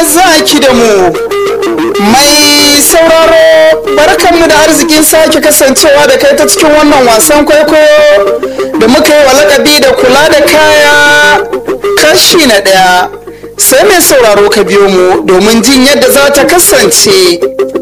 zaki da mu mai sauraro barkanmu da arzikin sake kasancewa da kai ta cikin wannan wasan kwaikwayo da muka yi wa lakabi da kula da kaya kashi na ɗaya sai mai sauraro ka biyo mu domin jin yadda za ta kasance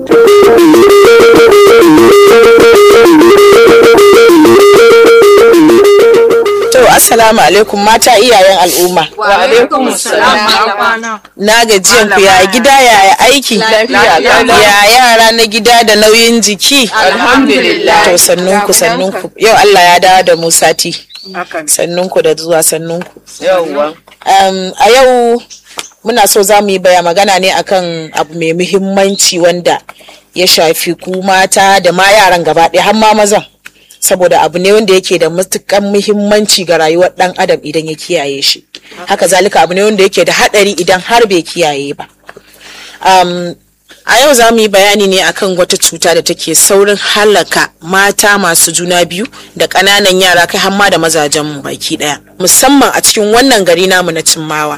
To assalamu alaikum mata iyayen al'umma. Wa alaikum salam. Na gajiyan ku ya gida ya aiki. Ya yara na gida da nauyin jiki. Alhamdulillah. To sannun ku sannun ku. Yau Allah ya dawo da mu sati. Sannun ku da zuwa sannun ku. Yawwa. Um, a yau muna so za mu yi baya magana ne akan abu mai muhimmanci wanda ya shafi ku mata da ma yaran gaba ɗaya har ma mazan. saboda abu ne wanda yake da matukan muhimmanci ga rayuwar dan adam idan ya kiyaye shi haka zalika abu ne wanda yake da hadari idan har bai kiyaye ba um, a yau za mu yi bayani ne akan wata cuta da take saurin halaka mata masu juna biyu da ƙananan yara kai hamma da mazajen mu baki daya musamman a cikin wannan gari namu na cimmawa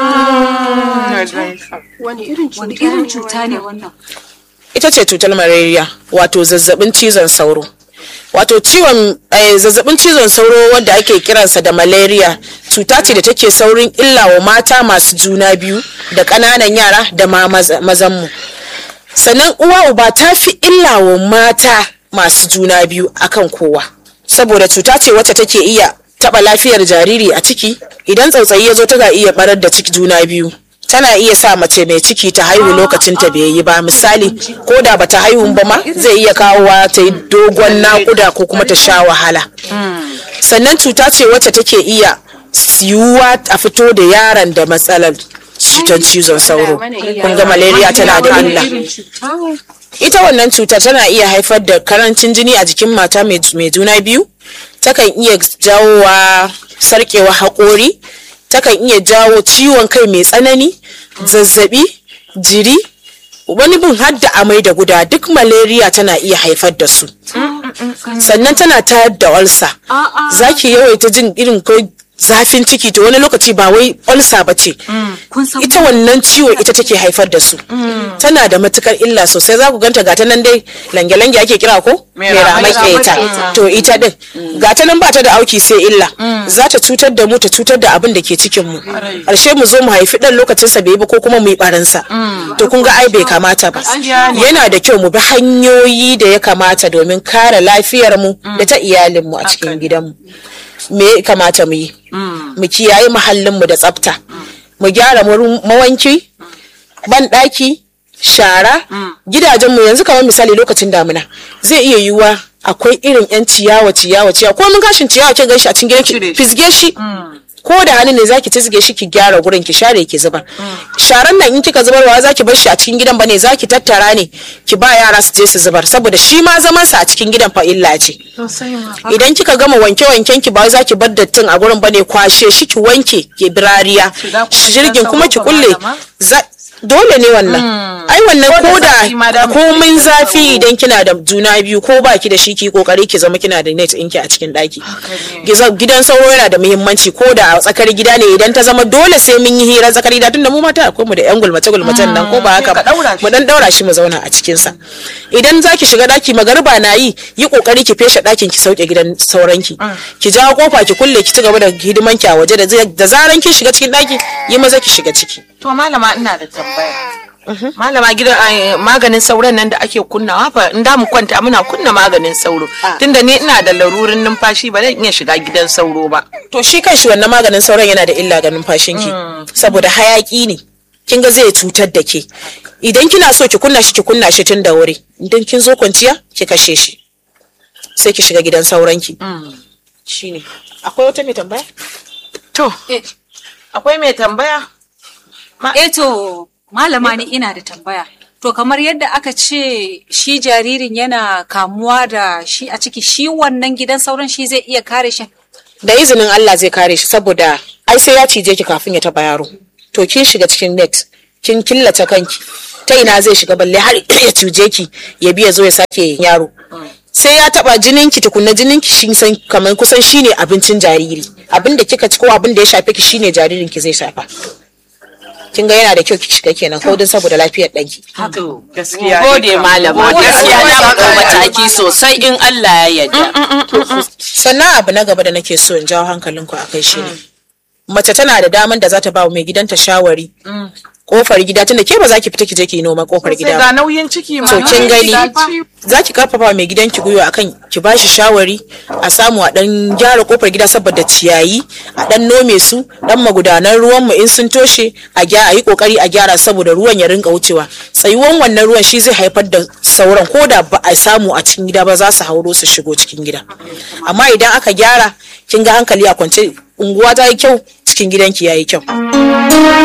Wani irin cuta ne wannan? ita ce cutar malaria wato zazzabin cizon sauro wato ciwon eh, zazzabin cizon sauro wanda ake kiransa da malaria cuta ce da take saurin illa wa mata masu juna biyu da ƙananan yara da ma maza- mazanmu sannan uwa uba ta fi illa wa mata masu juna biyu akan kowa saboda cuta ce wacce take iya taɓa lafiyar jariri a ciki idan tsautsayi ya zo tana iya barar da ciki juna biyu tana iya sa mace mai ciki ta haihu lokacin ta bai yi ba misali ko da bata haihu ba ma zai iya kawowa ta yi dogon nakuda ko kuma ta sha wahala sannan cuta ce wacce take iya yiwuwa a fito da yaron da matsalar cutar cizon sauro kun ga malaria tana da illa ita wannan cutar tana iya haifar da karancin jini a jikin mata mai mai juna biyu takan iya jawowa sarkewa haƙori takan iya jawo ciwon kai mai tsanani zazzabi jiri wani bin har da amai da guda duk malaria tana iya haifar da su sannan tana tayar da olsa za ki yawaita jin irin ko zafin ciki to wani lokaci ba wai olsa ba ce ita wannan ciwo ita take haifar da su tana da matukar illa sosai za ku ganta gata nan dai lange-lange ake kira ko Mai mai ramai ramai ita to ita din gata nan ba ta da auki sai illa za ta cutar da mu ta cutar da abin da ke cikin mu ƙarshe mu zo mu haifi dan lokacin sa bai yi ba ko kuma mu yi barinsa to kun ga ai bai kamata ba yana da kyau mu bi hanyoyi da ya kamata domin kare lafiyar mu da ta iyalin mu a cikin gidan mu me ya kamata mu yi mu kiyaye muhallin mu da tsafta mu gyara wurin mawanki ban ɗaki shara gidajenmu yanzu kamar misali lokacin damina zai iya yiwuwa akwai irin yan ciyawa ciyawa ciyawa ko mun gashin ciyawa kin ganshi a cikin gidan ki fisge shi ko da hannu ne zaki tizge shi ki gyara gurin ki share ki zubar sharan nan in kika zubarwa zaki bar shi a cikin gidan bane zaki tattara ne ki ba yara su je su zubar saboda shi ma zaman sa a cikin gidan fa illa ce idan kika gama wanke wanken ki ba wai zaki bar dattin a gurin bane kwashe shi ki wanke ki birariya Shiga kuma jirgin gidan kuma ki sauro kulle ba malama? za- dole ne wannan ai wannan Ko da ko zafi ma da da komin zafi idan kina da juna biyu ko baki da shi ki kokari ki zama kina da net ɗinki a cikin ɗaki Giza- gidan sauro yana da muhimmanci ko da a tsakar gida ne idan ta zama dole sai mun yi hirar tsakar gida tunda mu mata akwai mu da yan gulmace gulmacen nan ko ba haka ka ɗaura ba shi. mu dan daura shi mu zauna a cikin sa idan zaki shiga daki magariba na yi yi kokari ki feshe dakin ki sauke gidan sauranki ki jawo kofa ki kulle ki ci gaba da hidiman ki a waje da zai- da zaran kin shiga cikin daki yi maza ki shiga ciki To malama ina da tambaya. Malama gidan ai, maganin sauran nan da ake kunnawa fa in da mu kwanta muna kunna maganin sauro. Tunda ni ina da larurin numfashi ba zan iya shiga gidan sauro ba. to shi kanshi wannan maganin sauran yana da illa ga numfashinki saboda hayaki ne kin ga zai cutar da ke idan kina so ki kunna shi ki kunna shi tun da wuri idan kin zo kwanciya ki kashe shi sai ki shiga gidan sauranki shine akwai wata mai tambaya To, akwai mai tambaya? Eh to, malama ni ina da tambaya. To kamar yadda aka ce shi jaririn yana kamuwa da shi a ciki shi wannan gidan sauran shi zai iya kare shi. da izinin Allah zai kare shi saboda ai sai ya cije ki kafin ya taba yaro to kin shiga cikin net kin killace kanki ta ina zai shiga balle har ya cije ki ya biya zo ya sake yaro sai ya taba jinin ki tukunna jinin ki shin san kamar kusan shine abincin jariri abin da kika ci ko abin da ya shafe ki shine jaririn ki zai shafa kin ga yana da kyau ki shiga kenan ko don saboda lafiyar ɗanki To, gaskiya gode malama gaskiya Allah na ya ɗau saka mataki sosai in Allah ya yarda sannan abu na gaba da nake so in jawo hankalinku a kai shi ne mace tana da daman da za ta ba wa mai gidanta shawari kofar gida tunda ke ba za ki fita ki je ki yi noma kofar sai gida ga ba nauyin ciki ma so kin gani gaci. za ki karfafa mai gidanki gwiwa akan ki ba shi shawari a samu a dan gyara kofar gida saboda ciyayi a dan nome su dan magudanan ruwan mu in sun toshe a gyara yi kokari a gyara saboda ruwan ya rinka wucewa tsayuwan wannan ruwan shi zai haifar da sauran ko da ba a samu a cikin gida ba za su hauro su shigo cikin gida amma idan aka gyara kin ga hankali a kwance unguwa ta yi kyau cikin gidanki ya yi kyau